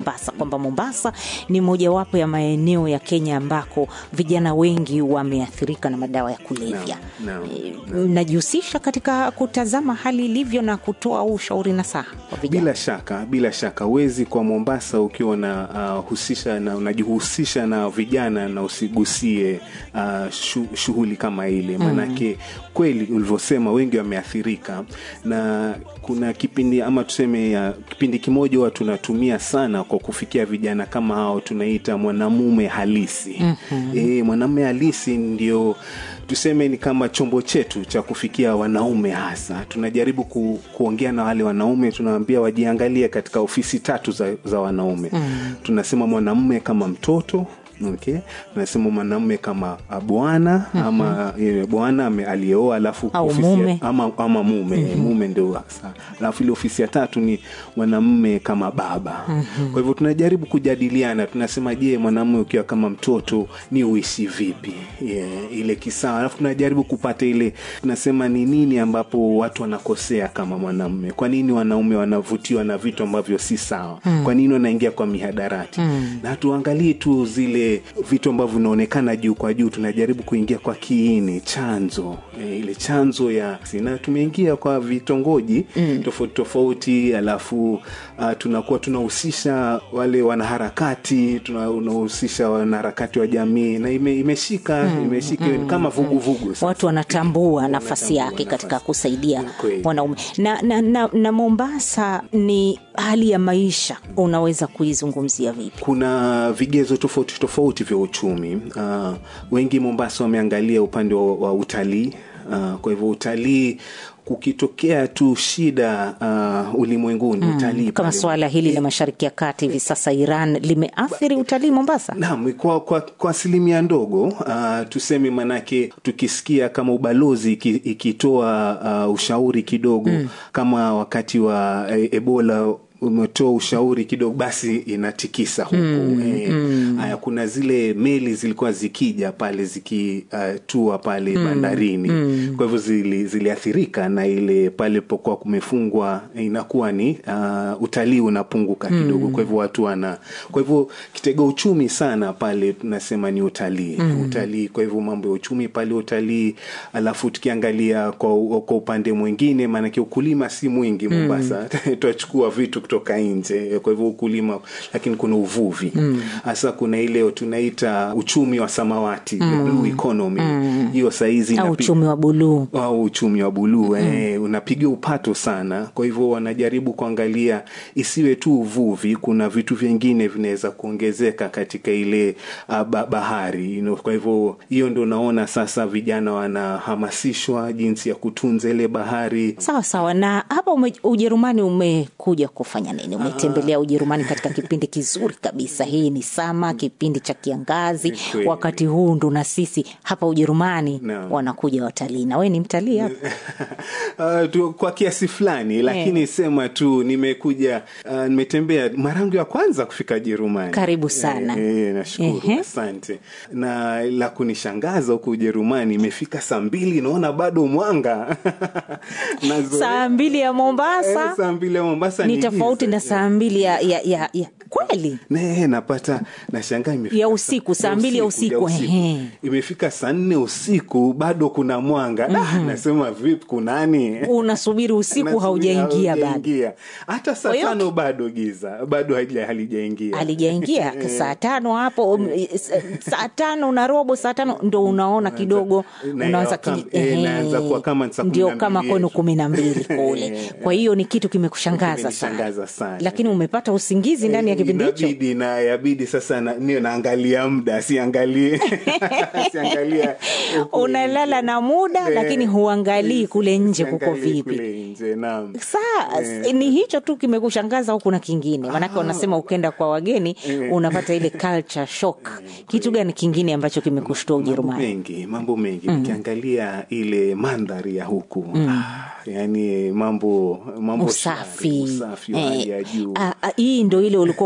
Mombasa, kwamba Mombasa ni mojawapo ya maeneo ya Kenya ambako vijana wengi wameathirika na madawa ya kulevya. Naam, naam, Eh, Mnajihusisha katika kutazama hali ilivyo na kutoa ushauri na saha kwa vijana? Bila shaka, bila shaka huwezi kwa Mombasa ukiwa una uh, husisha na unajihusisha na vijana na usigusie uh, shu, shughuli kama ile, maanake kweli ulivyosema, wengi wameathirika, na kuna kipindi ama tuseme uh, kipindi kimoja huwa tunatumia sana kwa kufikia vijana kama hao, tunaita mwanamume halisi. E, mwanamume halisi ndio tuseme ni kama chombo chetu cha kufikia wanaume hasa tunajaribu ku, kuongea na wale wanaume tunawaambia wajiangalie katika ofisi tatu za, za wanaume mm. tunasema mwanamume kama mtoto Okay. tunasema mwanamume kama ah, bwana mm-hmm. ama eh, bwana ame- aliyeoa alafu Au ofisi ya- mume. ama, ama mume mm-hmm. mume ndio hasa alafu ile ofisi ya tatu ni mwanamume kama baba mm-hmm. kwa hivyo tunajaribu kujadiliana tunasema je mwanamume ukiwa kama mtoto ni uishi vipi yeah, ile kisawa alafu tunajaribu kupata ile tunasema ni nini ambapo watu wanakosea kama mwanamume kwa nini wanaume wanavutiwa na vitu ambavyo si sawa mm. kwa nini wanaingia kwa mihadarati mm. na tuangalie tu zile vitu ambavyo vinaonekana juu kwa juu tunajaribu kuingia kwa kiini chanzo e, ile chanzo ya na tumeingia kwa vitongoji mm. tofauti tofauti alafu uh, tunakuwa tunahusisha wale wanaharakati tunahusisha wanaharakati wa jamii na ime, imeshika mm. imeshika mm. kama vuguvugu sasa. watu wanatambua nafasi Wanatambua yake katika nafasi. kusaidia Kweli. wanaume na, na, na, na mombasa ni hali ya maisha unaweza kuizungumzia vipi kuna vigezo tofauti tofauti vya uchumi uh, wengi mombasa wameangalia upande wa, wa utalii uh, kwa hivyo utalii kukitokea tu shida uh, ulimwenguni mm, utalii kama pale- suala hili la mashariki ya kati hivi sasa iran limeathiri utalii mombasa Naam, kwa, kwa, kwa asilimia ndogo uh, tuseme manake tukisikia kama ubalozi iki- ikitoa uh, ushauri kidogo mm. kama wakati wa e, ebola umetoa ushauri kidogo basi inatikisa huku mm, e, mm. Aya, kuna zile meli zilikuwa zikija pale zikitua uh, pale mm, bandarini mm. kwa hivyo zili, ziliathirika na ile pale pokuwa kumefungwa inakuwa ni uh, utalii unapunguka kidogo mm. kwa hivyo watu wana kwa hivyo kitega uchumi sana pale tunasema ni utalii mm. utalii kwa hivyo mambo ya uchumi pale utalii alafu tukiangalia kwa, kwa upande mwingine maanake ukulima si mwingi mombasa mm. twachukua vitu kutoka nje kwa hivyo ukulima lakini kuna uvuvi hasa kuna ile tunaita uchumi wa samawati mm. blue economy hiyo sahizi au inapi- uchumi wa buluu au uchumi wa buluu mm. eh, unapiga upato sana kwa hivyo wanajaribu kuangalia isiwe tu uvuvi kuna vitu vingine vinaweza kuongezeka katika ile uh, ba- bahari you know, kwa hivyo hiyo ndo naona sasa vijana wanahamasishwa jinsi ya kutunza ile bahari sawa sawa na hapa ume, ujerumani umekuja kufanya nini umetembelea ujerumani katika kipindi kizuri kabisa hii ni sama kipindi cha kiangazi Kweli. wakati huu ndo na sisi hapa ujerumani Naam. wanakuja watalii na we ni mtalii hapa uh, tu, kwa kiasi fulani lakini sema tu nimekuja uh, nimetembea mara yangu ya kwanza kufika Jerumani. Karibu sana. Eh, eh, nashukuru Ehe. asante. Na la kunishangaza huku Ujerumani imefika saa mbili naona bado mwanga Nazoea- saa mbili ya Eh, mombasa saa mbili ya Mombasa ni giza. tofauti na saa mbili ya, ya, ya, ya kweli Ne, napata nashangaa imefika Ya usiku, saa mbili ya usiku, ehe. imefika saa nne usiku bado kuna mwanga Ah, nasema vipi kunani unasubiri usiku Nasubiri haujaingia bado haujaingia. hata saa Kwa hiyo- tano bado giza bado halija- halijaingia alijaingia saa tano hapo um, s- saa tano na robo saa tano ndo unaona kidogo na unaanza ya kama- kiji- eh, ehe, inaanza kuwa kama saa kumi ndio na kama mbili kwenu yetu. kumi na mbili kule kwa hiyo ni kitu kimekushangaza sana Kimenishangaza sana. lakini umepata usingizi ndani ya kipindi hicho inabidi na yabidi sasa na, niyo naangalia muda siangalie siangalia ukweli. unalala na muda Eh, lakini huangalii kule nje kuko siangalii vipi kule nje naam saa ni hicho tu kimekushangaza au kuna kingine maanake wanasema ukenda kwa wageni unapata ile culture shock kitu gani kingine ambacho kimekushtua mambo ujerumani mengi mambo mengi ukiangalia ile mandhari ya huku ah, yani mambo mambo usafi shwari, usafi wa hali ya Eh, juu ah, ah, hii ndo ile ulikuwa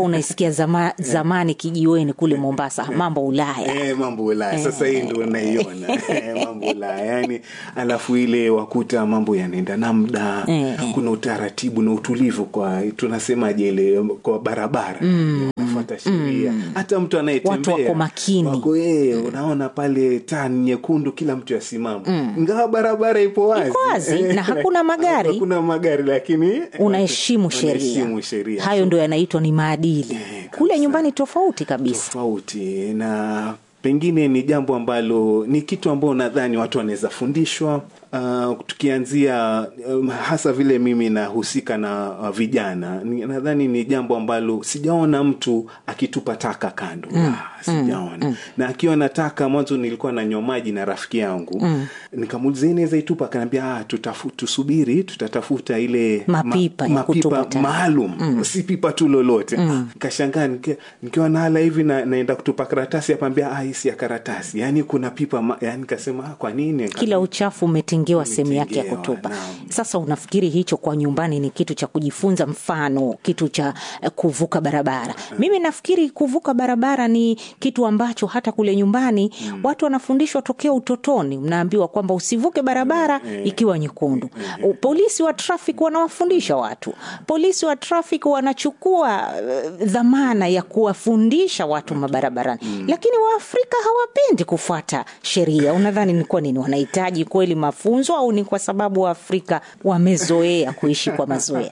unaisikia zama, zamani kijiweni kule Mombasa, mambo Ulaya. Eh, mambo Ulaya sasa, hii ndo naiona Eh, mambo Ulaya yani, alafu ile wakuta mambo yanaenda na muda Eh, kuna utaratibu na utulivu kwa tunasemaje ile kwa barabara unafuata sheria hata mtu anayetembea Watu wako makini. wako, eh, unaona pale taa ni nyekundu kila mtu asimama ingawa barabara ipo wazi Iko wazi, na hakuna magari. hakuna magari lakini Unaheshimu sheria. unaheshimu sheria Hayo ndio yanaitwa ni maadili. Eh, Kule kabisa. nyumbani tofauti kabisa. tofauti na pengine ni jambo ambalo ni kitu ambao nadhani watu wanaweza fundishwa uh, tukianzia um, hasa vile mimi nahusika na uh, vijana ni- nadhani ni jambo ambalo sijaona mtu akitupa taka kando mm. sijaona na akiwa na taka mwanzo nilikuwa nanywa maji na rafiki yangu mm. nikamuuliza "Hii inaweza itupa akaniambia ah, tutafu, tusubiri tutatafuta ile Mapipa ya kutupa taka." maalum si pipa tu lolote kashangaa nikiwa- nikiwa nahala hivi na, naenda kutupa karatasi apambia ah, hii si ya karatasi yaani kuna pipa ma, yani kasema ah, kwa nini Kila uchafu umetengewa sehemu yake ya Umetengewa, kutupa. naam. Sasa unafikiri hicho kwa nyumbani ni kitu cha kujifunza, mfano kitu cha eh, kuvuka barabara? Mimi nafikiri kuvuka barabara ni kitu ambacho hata kule nyumbani watu wanafundishwa tokea utotoni. Mnaambiwa kwamba usivuke barabara ikiwa nyekundu. U- Polisi wa traffic wanawafundisha watu, polisi wa traffic wanachukua eh, dhamana ya kuwafundisha watu mabarabarani, lakini Waafrika hawapendi kufuata sheria. Unadhani ni kwa nini? Wanahitaji kweli mafunzo au ni kwa sababu Waafrika wamezoea kuishi kwa mazoea?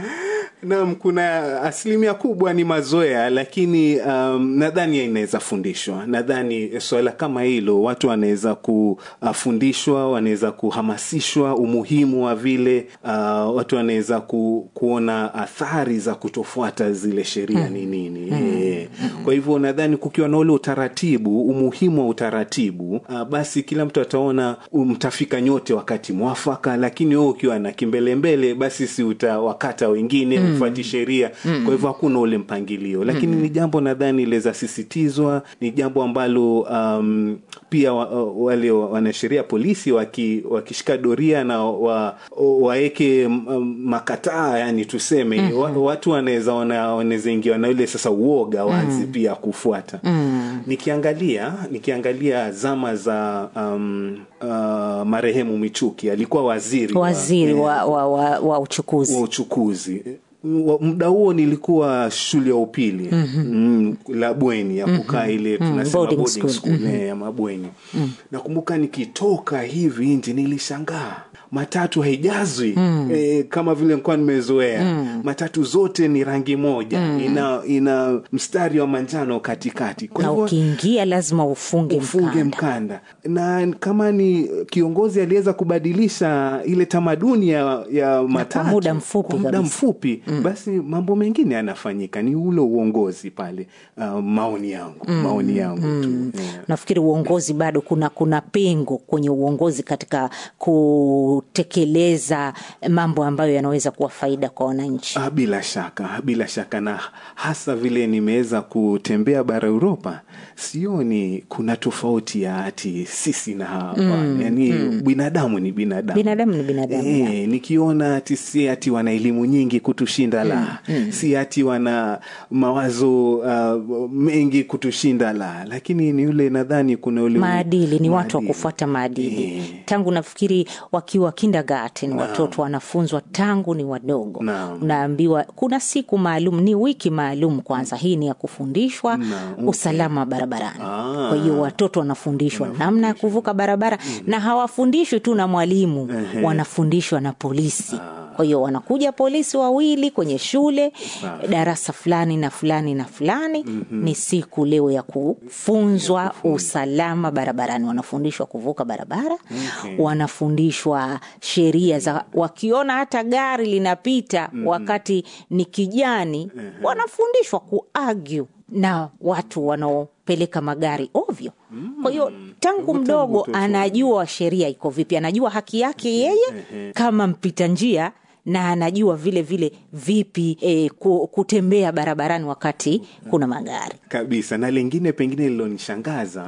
Naam, kuna asilimia kubwa ni mazoea, lakini um, nadhani inaweza fundishwa. Nadhani swala kama hilo watu wanaweza kufundishwa, wanaweza kuhamasishwa umuhimu wa vile uh, watu wanaweza ku, kuona athari za kutofuata zile sheria ni nini. Eh, Kwa hivyo nadhani kukiwa na ule utaratibu, umuhimu wa utaratibu, uh, basi kila mtu ataona mtafika nyote wakati mwafaka, lakini wewe ukiwa na kimbelembele, basi si utawakata wengine ufuati sheria. Kwa hivyo hakuna ule mpangilio, lakini ni jambo nadhani liweza sisitizwa, ni jambo ambalo um, pia wa, wale wanasheria polisi waki, wakishika doria na wa, waeke um, makataa, yani tuseme wa, watu wanaweza wana- wanaweza ingiwa na ile sasa uoga wazi pia kufuata. Nikiangalia nikiangalia zama za um, uh, marehemu Michuki alikuwa waziri wa- Waziri eh, wa, wa, wa, wa uchukuzi wa uchukuzi Wa- muda huo nilikuwa shule ya upili mm, la bweni ya kukaa ile tunasema boarding boarding school. school, eh, ya mabweni nakumbuka nikitoka hivi nje nilishangaa matatu haijazwi eh, kama vile nilikuwa nimezoea matatu zote ni rangi moja ina, ina mstari wa manjano katikati kwa na hivyo ukiingia lazima ufunge ufunge mkanda. mkanda na kama ni kiongozi aliweza kubadilisha ile tamaduni ya, ya matatu muda mfupi kwa muda kabisa. mfupi basi mambo mengine yanafanyika ni ule uongozi pale uh, maoni yangu maoni yangu tu yeah. nafikiri uongozi bado kuna kuna pengo kwenye uongozi katika kutekeleza mambo ambayo yanaweza kuwa faida kwa wananchi Ah, bila shaka bila shaka na hasa vile nimeweza kutembea bara Uropa sioni kuna tofauti ya ati sisi na hapa yani binadamu ni binadamu binadamu ni binadamu E, nikiona ati si ati wana elimu nyingi kutushinda la si ati wana mawazo uh, mengi kutushinda la lakini ni ule nadhani kuna ule maadili ni watu wa maadili. kufuata maadili Eh. tangu nafikiri wakiwa kindergarten watoto wanafunzwa tangu ni wadogo Naam. unaambiwa kuna siku maalum ni wiki maalum kwanza hii ni ya kufundishwa Naam. usalama barabarani Ah. kwa hiyo watoto wanafundishwa namna ya kuvuka barabara na hawafundishwi tu na mwalimu wanafundishwa na polisi kwa hiyo wanakuja polisi wawili kwenye shule darasa fulani na fulani na fulani ni siku leo ya kufunzwa usalama barabarani wanafundishwa kuvuka barabara Okay. wanafundishwa sheria za wakiona hata gari linapita wakati ni kijani wanafundishwa kuargue na watu wanaopeleka magari ovyo kwa hiyo tangu mdogo mtoto. anajua sheria iko vipi anajua haki yake yeye kama mpita njia na anajua vile vile vipi eh, ku- kutembea barabarani wakati kuna magari kabisa na lingine pengine lilonishangaza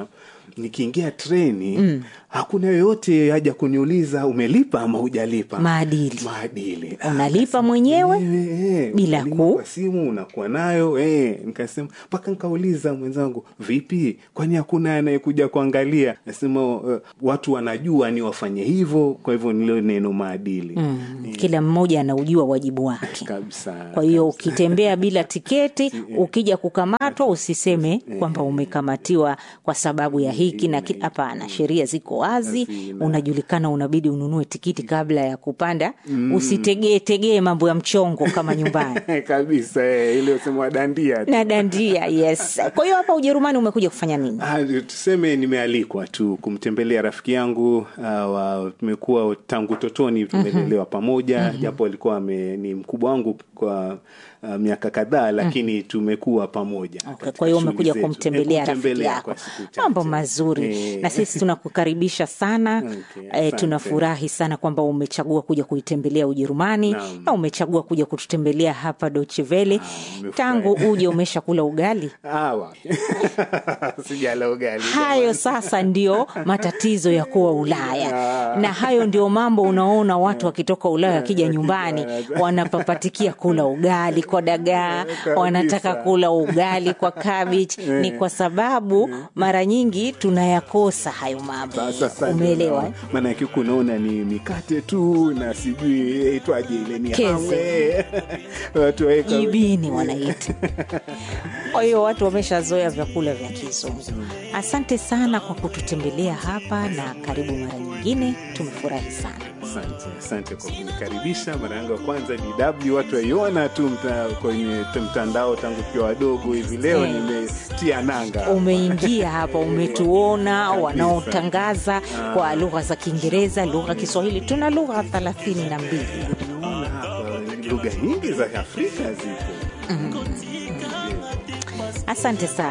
nikiingia treni hakuna yoyote haja kuniuliza umelipa ama hujalipa Maadili. maadili Unalipa mwenyewe Wewe, eh, bila elimu ku- kwa simu unakuwa nayo eh. Nikasema mpaka nikauliza mwenzangu, vipi, kwani hakuna anayekuja kuangalia? Nasema uh, watu wanajua ni wafanye hivyo, kwa hivyo nilo neno maadili mm. Kila mmoja anaujua wajibu wake. kabisa. Kwa hiyo ukitembea bila tiketi, ukija kukamatwa, usiseme kwamba umekamatiwa kwa sababu ya hiki na kile. Hapana, sheria ziko wazi, Hazina. unajulikana, unabidi ununue tikiti kabla ya kupanda. Usitegee tegee mambo ya mchongo kama nyumbani kabisa eh, ile usema wadandia tu. na dandia. Yes. Kwa hiyo hapa Ujerumani umekuja kufanya nini? Ah, tuseme nimealikwa tu kumtembelea rafiki yangu uh, wa, tumekuwa tangu totoni tumelelewa pamoja japo alikuwa ame, ni mkubwa wangu kwa uh, miaka kadhaa lakini tumekuwa pamoja Okay, katika kwa hiyo shughuli umekuja zetu. kumtembelea Eh, rafiki kumtembelea yako, kwa siku chache. mambo mazuri Eh, na sisi tunakukaribisha sana Okay, eh, asante. tunafurahi sana kwamba umechagua kuja kuitembelea Ujerumani Naam. na umechagua kuja kututembelea hapa Deutsche Welle. nimefurahi. Tangu uje umeshakula ugali? ah, wapi. sijala ugali Hayo sasa ndio matatizo ya kuwa Ulaya, na hayo ndio mambo unaona watu wakitoka Ulaya wakija nyumbani wanapapatikia kula ugali kwa dagaa, wanataka kula ugali kwa cabbage. Ni kwa sababu mara nyingi tunayakosa hayo mambo, Sasa- sasa umeelewa? eh? ndio, maana yake huku unaona ni mikate tu na sijui itwaje ile ni Keze. hamwe. watu waweka jibini wanaita. Kwa hiyo watu wameshazoea vyakula vya kizungu. Asante sana kwa kututembelea hapa na karibu mara nyingine, tumefurahi sana. Asante, asante kwa kunikaribisha. Mara yangu ya kwanza DW, watu waiona tu mta, kwenye t- mtandao tangu kiwa wadogo hivi. Leo Eh. nimetia nanga Umeingia hapa, umetuona wanaotangaza kwa lugha za Kiingereza, lugha Kiswahili. Tuna lugha thelathini na mbili. Nimeona hapa lugha nyingi za Afrika zipo. Asante sana.